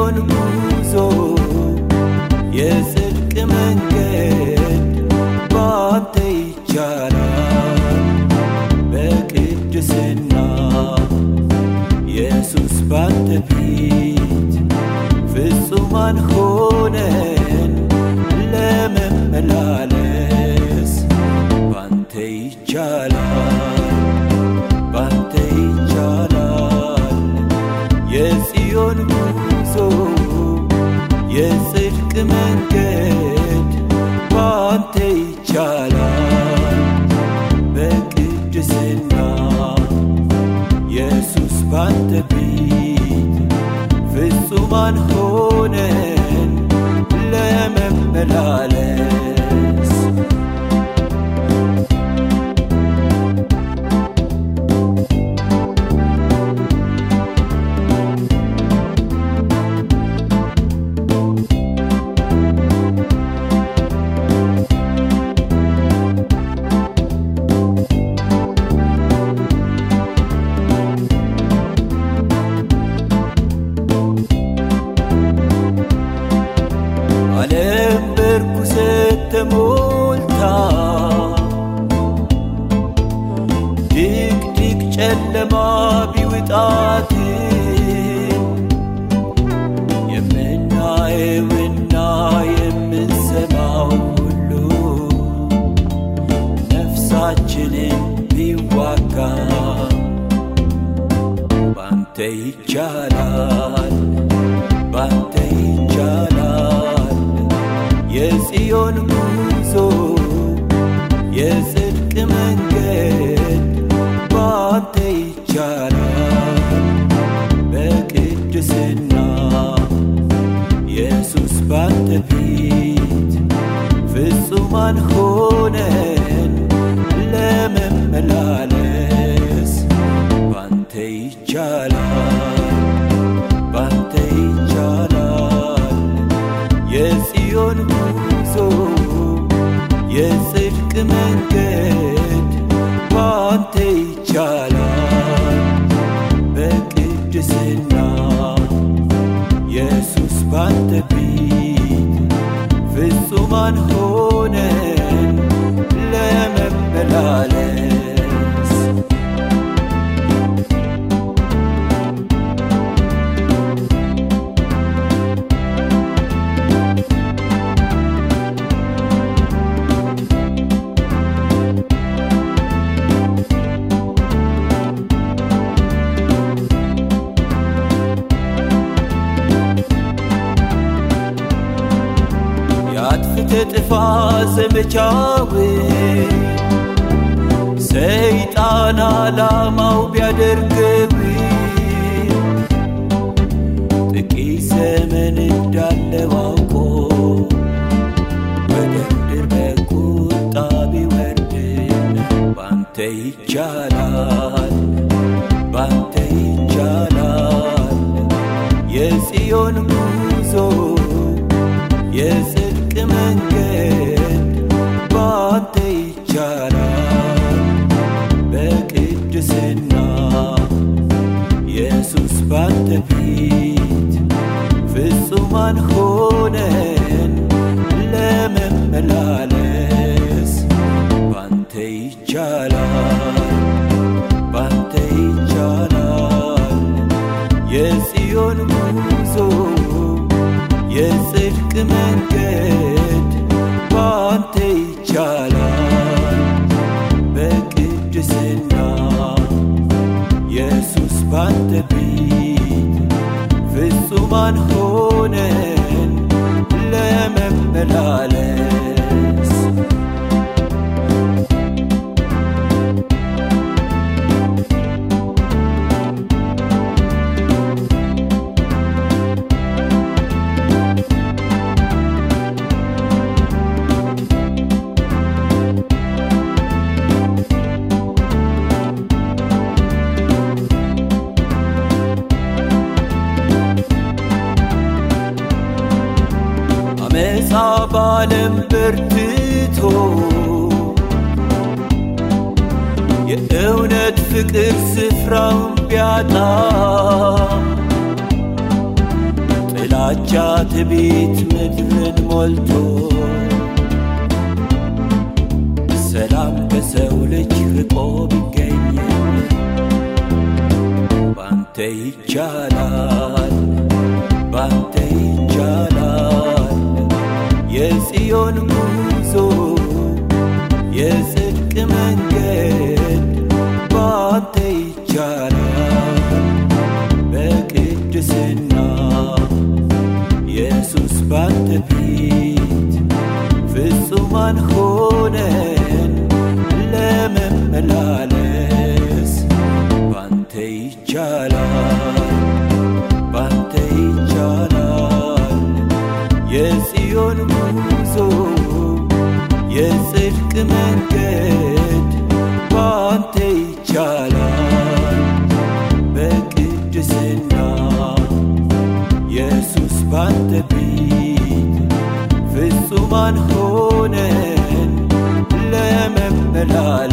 የጽዮን ጉዞ የጽድቅ መንገድ ባንተ ይቻላል በቅድስና ኢየሱስ ባንተ ፊት ፍጹማን ሆነን ለመመላለስ ባንተ ይቻላል ባንተ ይቻላል የጽዮን ጉዞ የጽድቅ መንገድ ባንተ ይቻላል በቅድስና ኢየሱስ ባንተ ፊት ፍጹማን ሆነን ለመመላለስ ዓለም በርኩሰት ተሞልታ ድቅድቅ ጨለማ ቢውጣት የምናየውና የምንሰማው ሁሉ ነፍሳችንን ቢዋጋ ባንተ ይቻላል ባንተ ይቻላል የጽዮን ጉዞ የጽድቅ መንገድ ባንተ ይቻላል በቅድስና ኢየሱስ ባንተ ፊት ፍጹማን ሆነን ለመመላለስ ባንተ ይቻላል ባንተ ይቻላል የጽዮን ጉዞ የጽድቅ መንገድ ባንተ ይቻላል በቅድስና ኢየሱስ ባንተ ፊት ፍጹማን ሆነን ለመመላለስ የአጥፍተ ጥፋ ዘመቻው ሰይጣን ዓላማው ቢያደርገው ጥቂት ዘመን እንዳለው አውቆ ወደ ምድር በቁጣ ቢወርድም ባንተ ይቻላል ባንተ ይቻላል የጽዮን ጉዞ የጽድቅ መንገድ ባንተ ይቻላል በቅድስና ኢየሱስ ባንተ ፊት ፍጹማን ሆነን ለመመላለስ ባንተ ይቻላል ባንተ ይቻላል የጽዮን ጉዞ የጽድቅ መንገድ ባንተ ይቻላል በቅድስና ኢየሱስ ባንተ ፊት ፍጹማን ሆነን ለመመላለስ አመፃ ባለም በርትቶ የእውነት ፍቅር ስፍራውን ቢያጣ ጥላ ጥላቻ ትቢት ምድርን ሞልቶ ሰላም ከሰው ልጅ ርቆ ቢገኝ ባንተ ይቻላል ባንተ ይቻላል የጽዮን ጉዞ የጽድቅ መንገድ ባንተ ይቻላል በቅድስና ኢየሱስ ባንተ ፊት ፍጹማን ሆነን ለመመላለስ ባንተ ይቻላል ባንተ ይቻላል የጽዮን ጉዞ የጽድቅ መንገድ ባንተ ይቻላል በቅድስና ኢየሱስ ባንተ ፊት ፍጹማን ሆነን ለመመላለስ